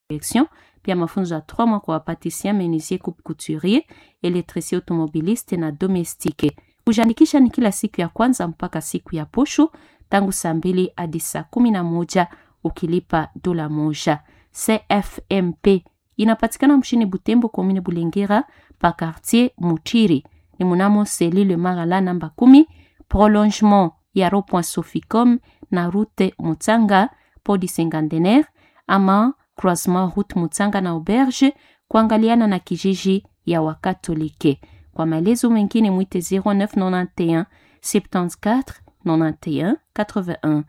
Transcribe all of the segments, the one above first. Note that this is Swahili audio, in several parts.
direction, pia mafunzo ya 3 mois kwa wapatisien, menuisier, coupe couturier, elektricien automobiliste na domestique. Kujiandikisha ni kila siku ya kwanza mpaka siku ya posho tangu saa mbili hadi saa kumi na moja ukilipa dola moja. CFMP inapatikana mshini Butembo, komine Bulengera, pa quartier Mutiri, ni munamo selile Magala namba kumi, prolongement ya rond-point Soficom na route Mutsanga podi Sengandener ama croisement route Mutsanga na auberge kuangaliana na kijiji ya Wakatolike. Kwa maelezo mengine mwite 0991 74 91 81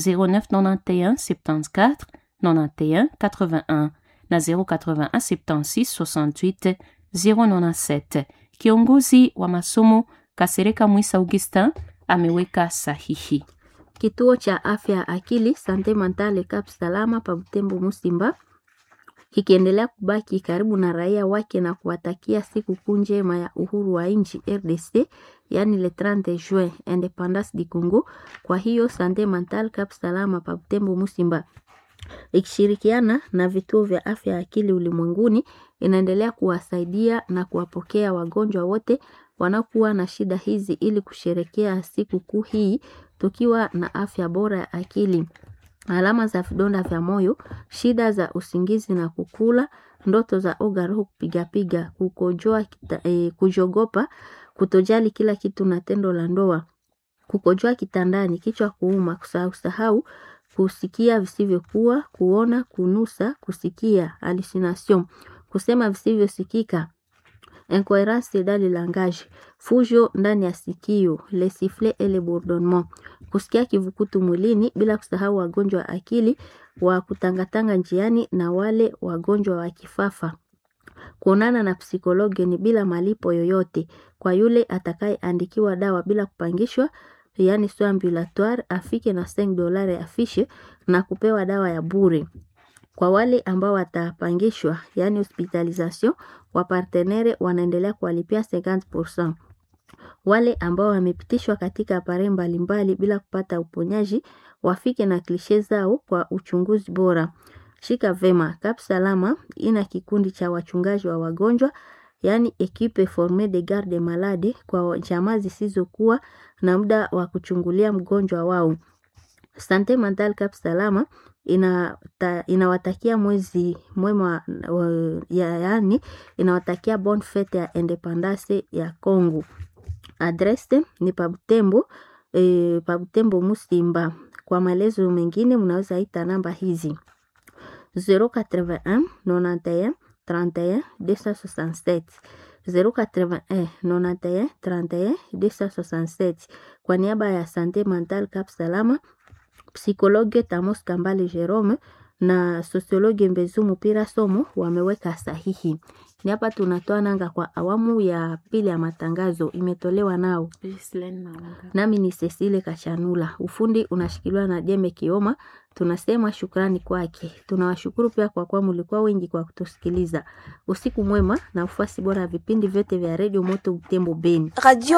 0991 74 91 81 na 081 76 68 097. Kiongozi wa masomo Kasereka Mwisa Augustin ameweka sahihi. Kituo cha afya ya akili Sante Mentale Cap Salama pa Butembo Musimba kikiendelea kubaki karibu na raia wake na kuwatakia siku kuu njema ya uhuru wa nchi RDC, yani le 30 juin independance du Congo. Kwa hiyo Sante Mentale Cap Salama pa Butembo Musimba ikishirikiana na vituo vya afya ya akili ulimwenguni inaendelea kuwasaidia na kuwapokea wagonjwa wote wanaokuwa na shida hizi ili kusherekea siku kuu hii tukiwa na afya bora ya akili. Alama za vidonda vya moyo, shida za usingizi na kukula, ndoto za oga, roho kupigapiga, kukojoa, e, kujogopa, kutojali kila kitu na tendo la ndoa, kukojoa kitandani, kichwa kuuma, kusahau sahau, kusikia visivyokuwa, kuona, kunusa, kusikia, hallucination, kusema visivyosikika, incoherence dans le langage, fujo ndani ya sikio, le sifflet et le bourdonnement, kusikia kivukutu mwilini, bila kusahau wagonjwa wa akili wa kutangatanga njiani na wale wagonjwa wa kifafa. Kuonana na psikologi ni bila malipo yoyote kwa yule atakayeandikiwa dawa bila kupangishwa, yani soins ambulatoires, afike na 5 dolari afishe na kupewa dawa ya bure. Kwa wale ambao watapangishwa, yani hospitalisation, wapartenere wanaendelea kuwalipia 50%. Wale ambao wamepitishwa katika apare mbalimbali bila kupata uponyaji wafike na klishe zao kwa uchunguzi bora. Shika vema, Cap Salama ina kikundi cha wachungaji wa wagonjwa, yani equipe forme de garde malade kwa jamaa zisizokuwa na muda wa kuchungulia mgonjwa wao. Sante Mental Cap Salama inawatakia ina mwezi mwema ya yani inawatakia bonne fete ya independance ya Congo. Adrese ni Pabutembo e, Pabutembo Musimba. Kwa maelezo mengine mnaweza ita namba hizi 081 91 31 267 081 91 31 267. Kwa niaba ya Sante Mental Cap Salama, psikologe Tamos Kambale Jerome na sosiologi Mbezu Mupira Somo wameweka sahihi. Ni hapa tunatoa nanga kwa awamu ya pili ya matangazo, imetolewa nao nami ni Cecile Kashanula. Ufundi unashikiliwa na Jeme Kioma. Tunasema shukrani kwake. Tunawashukuru pia kwa kuwa mlikuwa wengi kwa kutusikiliza. Usiku mwema na ufuasi bora ya vipindi vyote vya redio Moto Butembo Beni. Radio